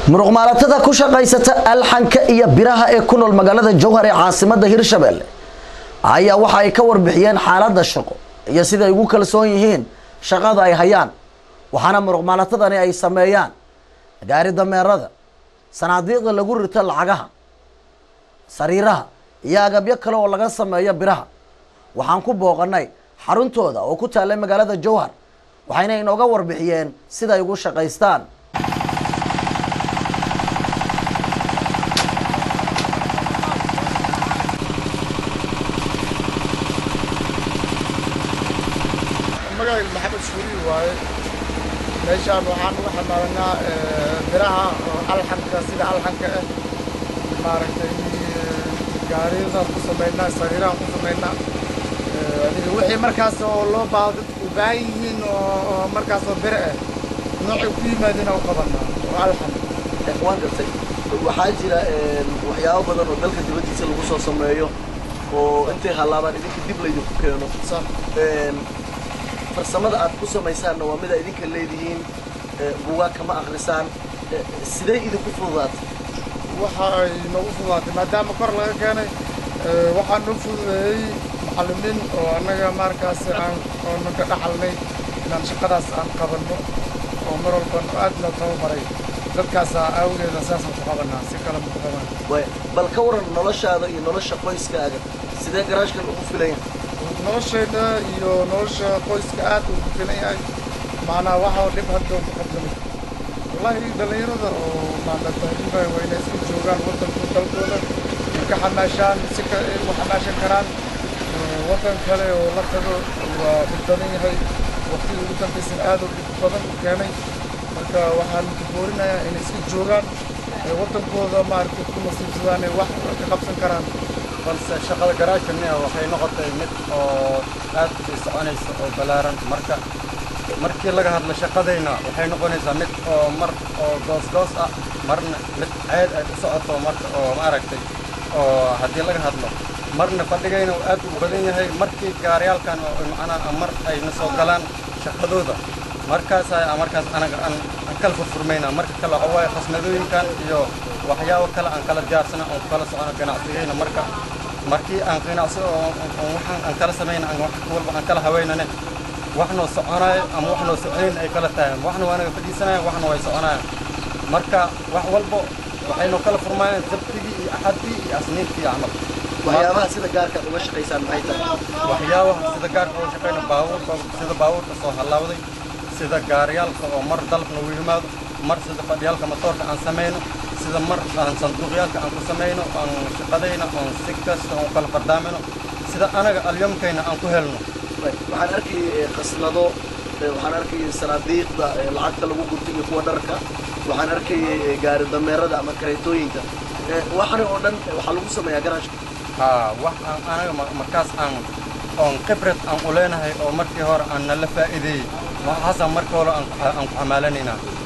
muruqmaalatada ku shaqaysata alxanka iyo biraha ee ku nool magaalada jowhar ee caasimada hirshabelle ayaa waxa ay ka warbixiyeen xaalada shaqo iyo siday ugu kalsoon yihiin shaqada ay hayaan waxaana muruqmaalatadani ay sameeyaan gaari dameerada sanaadiiqda lagu rito lacagaha sariiraha iyo agabyo kale oo laga sameeyo biraha waxaan ku booqanay xaruntooda oo ku taallay magaalada jowhar waxayna inooga warbixiyeen siday ugu shaqaystaan magacayga maxamed suuri waaye meeshaan waxaan uga xamaalanaa biraha oo alxanka sida alxanka ah maaragtay gaariyadaan ku samaynaa sariirahan ku samaynaa adiga wixii markaas oo loo baahdo dadku u baahan yihiin oo markaas oo bire ah noocay ku yimaadeen u qabanaa oo alxan waan gartay waxaa jira waxyaabo badan oo dalka dibaddiisa lagu soo sameeyo oo intay hallaabaan idinka dib laydinku keeno sax farsamada aad ku samaysaanna waa mida idinka leedihiin buugaag kama akrisaan sidee idinku fududaatay waxa ay noogu fududaatay maadaama kor laga keenay waxaa noo fududeeyey macallimiin oo annaga markaas aan oonan ka dhaxalnay inaan shaqadaas aan qabanno oo mar walban aad noo tababaray dadkaasaa awgeeda saasaan ku qabanaa si kale ma ku qaban waay bal ka waran noloshaada iyo nolosha qoyskaaga sidee garaashkan ugu filan yahay noloshayda iyo nolosha qoyska aad uu ku filan yahay macnaa waxa dhib hadda ku qabsamay wallaahi dhallinyarada oo maandatahriba waa inay iska joogaan waddanka dalkooda ay ka xamaashaan si ka ay u xamaashan karaan waddan kale oo la tago waa dhib badan yahay waqtigii ugu dambaysan aad u dhib badan u keenay marka waxaan ku boorinayaa inay iska joogaan ee waddankooda maaragtay ku nasiibsadaan ay wax ka qabsan karaan balse shaqada garaashkani waxay noqotay mid oo aad u sii soconaysa oo ballaaran marka markii laga hadlo shaqadayna waxay noqonaysaa mid oo mar oo goosgoos ah marna mid ceed ay u socoto marka oo maaragtay oo haddii laga hadlo marna fadhigayna uu aad u badan yahay markii gaariyaalkan oo macnaha mar ayna soo galaan shaqadooda markaas ay markaas anaga aan aan kala furfurmayna marka kale waxa waaye khasnadooyinkan iyo waxyaabo kale aan kala diyaarsana oon kala socono ganacsigayna marka markii aan ganacsi oo waxaan aan kala samayna aan wax walba aan kala haweynane waxnoo soconayo ama waxnoo soconayn ay kala tahay waxna waa anaga fadhiisanaya waxna way soconayaan marka wax walbo waxaynoo kala furmayaan sabtigii iyo axadii iyo asniintii camal waxyaabaha sida gaarka aad uga shaqaysaan maxay tahay waxyaabaha sida gaarka uga shaqayna baabuurka sida baabuurka soo halaawday sida gaariyaalka oo mar dalka nagu yimaado mar sida fadhiyaalka matoorka aan samayno sida mar aan sanduuqyaalka aan ku samayno aan shaqadayna oon si kasta oon kala fardaamayno sida anaga alyomkayna aan ku helno waxaan arkayay khasnado waxaan arkayay sanaadiiqda lacagta lagu gurto iyo kuwa dharka waxaan arkayay gaari dameerada ama kareetooyinka waxani oo dhan waxaa lagu sameeyaa garaashka haa wax aan anaga markaas aan oon khibrad aan u leenahay oo markii hore aan nala faa'iideeyey waxaasaan markii hore aan ku xamaalanaynaa